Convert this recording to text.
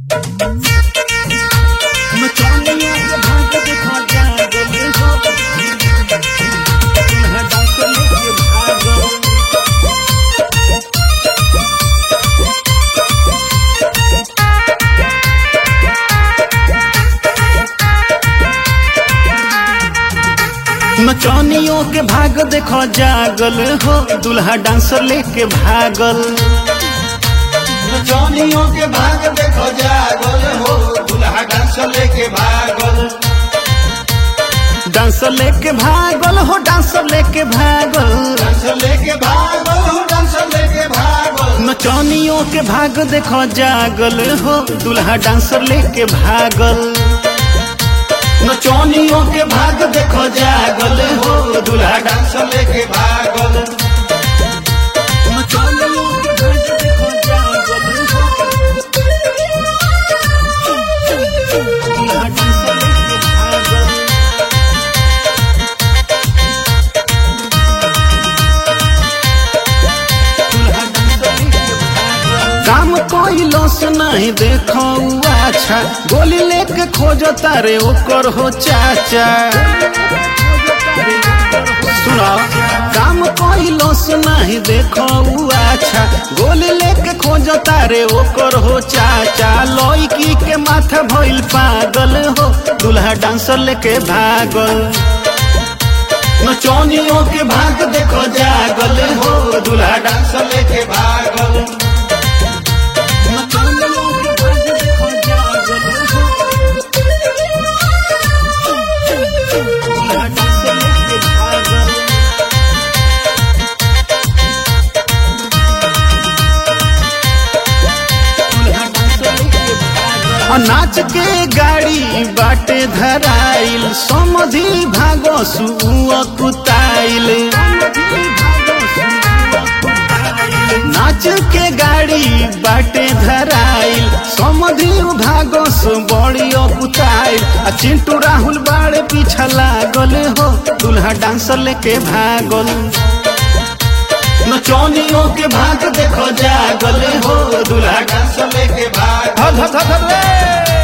मचानिया के भाग देखो जागल हो दुल्हा डांस लेके भागल नचनियों के भाग देखो जागल हो दुल्हा डांसर लेके भागल जौनियों के भाग देखो जागल हो दुल्हा डांस लेके भागल डांसर लेके भागल हो डांसर लेके भागल डांस लेके भागल हो डांस लेके भागल नचनियों के भाग देखो जागल हो दुल्हा डांसर लेके भागल नचौनियों के भाग देखो जागल हो दुल्हा डांस लेके भागल नचनियों के भाग देखो जागल हो दुल्हा डांसर लेके भागल दुल्हा डांसर लेके भागल काम कोई लॉस नहीं देखो उ अच्छा गोली लेके खोजो तारे ओकर हो चाचा सुनो काम कोई लॉस नहीं देखो उ अच्छा गोली लेके खोजो तारे ओकर हो चाचा लौकी के माथा भइल पागल हो दुल्हा डांसर लेके भागल नचौनियों के भाग देखो जागल हो दुल्हा डांस लेके भागल नचनियों के भाग देखो जागल हो। दुल्हा डांसर लेके भागल और नाच के गाड़ी बाटे धराइल समधि भागो सुअ कुताइल नाच के गाड़ी बाटे धराइल समधि भागो सु बड़ी कुताइल आ चिंटू राहुल बाड़े पीछा लागल हो दुल्हा डांसर लेके भागल नचौनियों के भाग देखो जागल हो दुल्हा डांस लेके भागल धर धर धर धर रे